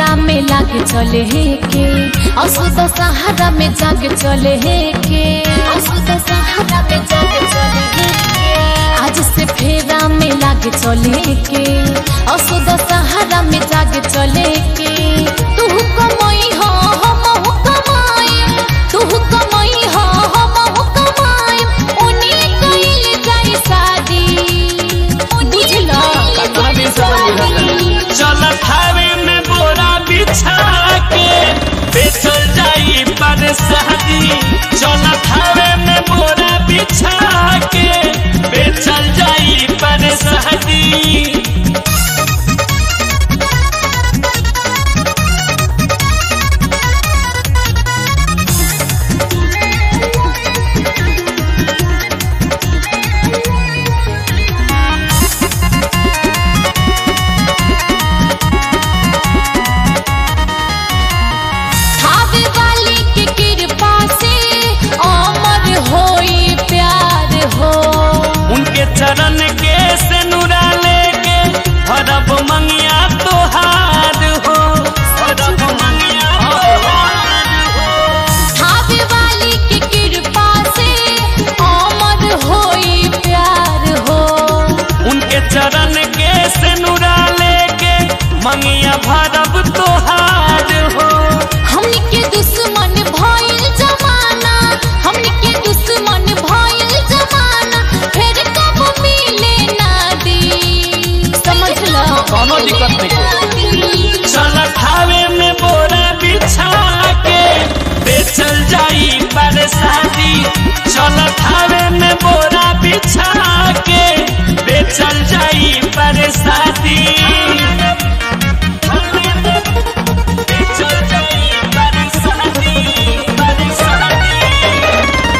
फेरा में लागे चले हे के असुद सहारा में जागे चले हे के असुद सहारा में जागे चले हे के आज से फेरा में लागे चले के असुद सहारा में जागे चले के तू कमई हो हम कमाई तू कमई हो हम कमाई उनी कइल जाई शादी बुझला कतना दिन से बनी चल थावे में बोरा बिछा के बेचल जाई पर शादी चल थावे में बोरा बिछा के बेचल जाई पर शादी खावे वाली के कृपा से अमर होई प्यार हो उनके चरण के से नुरा लेके हरब मंगिया तोहार हो हरब मंगिया तोहार हो खावे वाली के कृपा से अमर होई प्यार हो उनके चरण के से नुरा लेके मंगिया भरब तोहार हो हमनी के दुश्मन भइल जमाना हमनी के दुश्मन भइल जमाना फिर कब मिले ना दी समझ लो कोनो दिक्कत नहीं चल खावे में बोरा बिछा के बेचल जाई पर शादी चल खावे में बोरा बिछा के बेचल जाई पर शादी बेचल जाई पर शादी, पर शादी।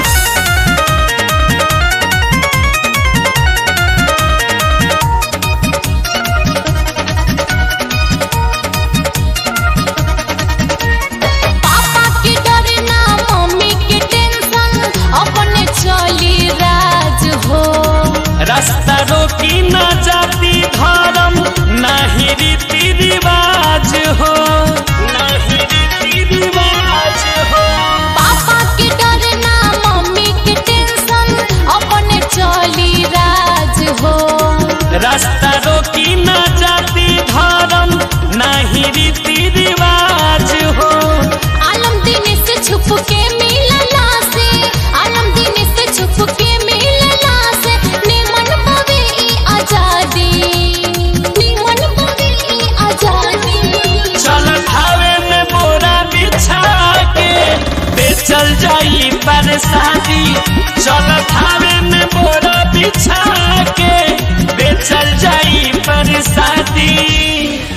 पापा के डर ना मम्मी के टेंशन अपने चली राज हो रास्ता रोकी न जाति धर्म नाही रीति रिवाज हो नाही रीति रिवाज हो पापा के डर ना मम्मी के टेंशन अपने चली राज हो रास्ता रोकी न जाति धर्म नाही रीति रिवाज हो आलम दिन से छुप के मिलला से आलम दिन से छुप के मिलला से निमन पवे ई आजादी निमन पवे ई आजादी चल खावे में बोरा बिछा के बेचल जाई पर शादी चल खावे में बोरा बिछा के बेचल जाई पर शादी